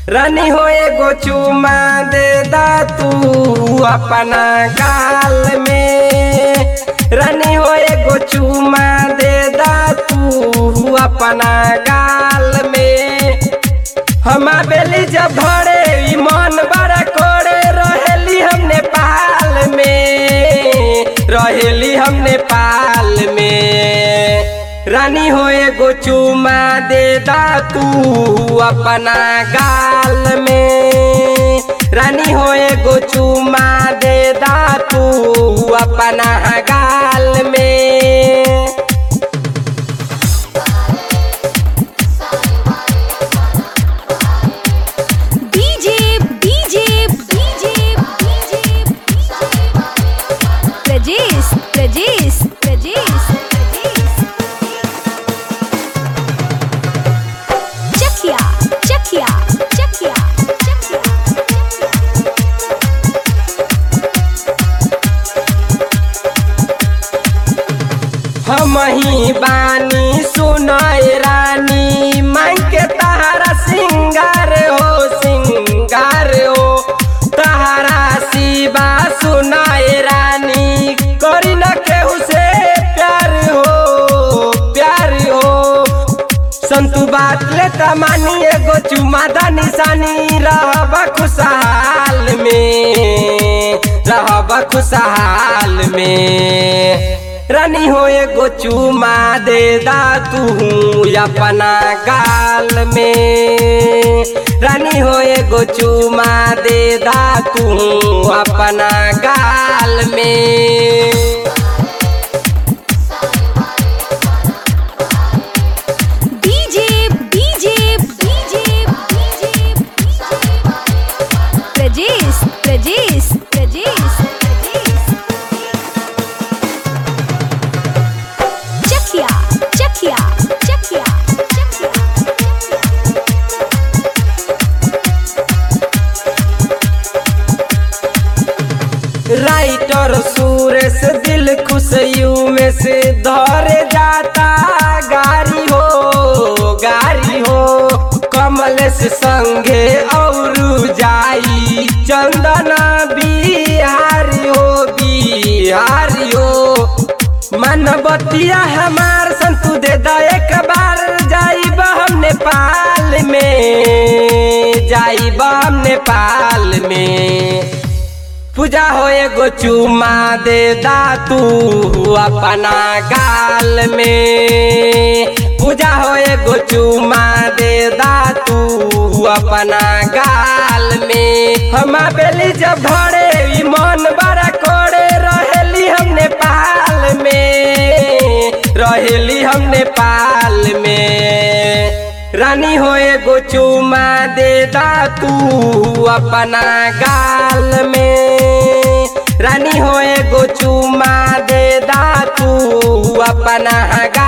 रानी हो एगो चुमा दे दा तू अपना गाल में रानी हो एगो चुमा दे दा तू अपना गाल में हम बेली जब भरे ई मन बड़ा कोड़े रहेली हम नेपाल में रहेली हम नेपाल में रानी हो एगो चुमा दे दा तू अपना गाल में रानी हो एगो चुमा दे दा तू अपना गाल में DJ, DJ, DJ, DJ, Rajesh, Rajesh, Rajesh, Chakia, Chakia, Chakia, Chakia. हम ही बानी सुनाए रानी मांग के तहारा सिंगार हो सिंगार हो तहारा शिवा सुनाए रानी करी न केहू से प्यार हो प्यार हो संतु बात ले तमानी एगो चुमादा निशानी रहब खुशहाल में रहब खुशहाल में रानी हो एगो चुमा दे दा तू अपना गाल में रानी हो एगो चुमा दे दा तू अपना गाल में DJ, DJ, DJ, DJ, Rajesh, Rajesh, Rajesh, Chakia, Chakia, Chakia, Chakia. Writer Suresh दिल खुश यू में से धरे जाता गारी हो गारी हो कमलेश संगे और जाई चंदना बिहारी हो बिहारी हो मनबतिया हमार संतु दे दा एक बार जाइब हम नेपाल में जाइब हम नेपाल में पूजा हो एगो चुमा दे दा तू अपना गाल में पूजा हो एगो चुमा दे दा तू अपना गाल में हम बेली जब भरे ई मन बड़ा कोड़े रहेली हम नेपाल में रहेली हम नेपाल में रानी हो एगो चुमा दे दा तू अपना गाल में रानी हो एगो चुमा दे दा तू अपना गाल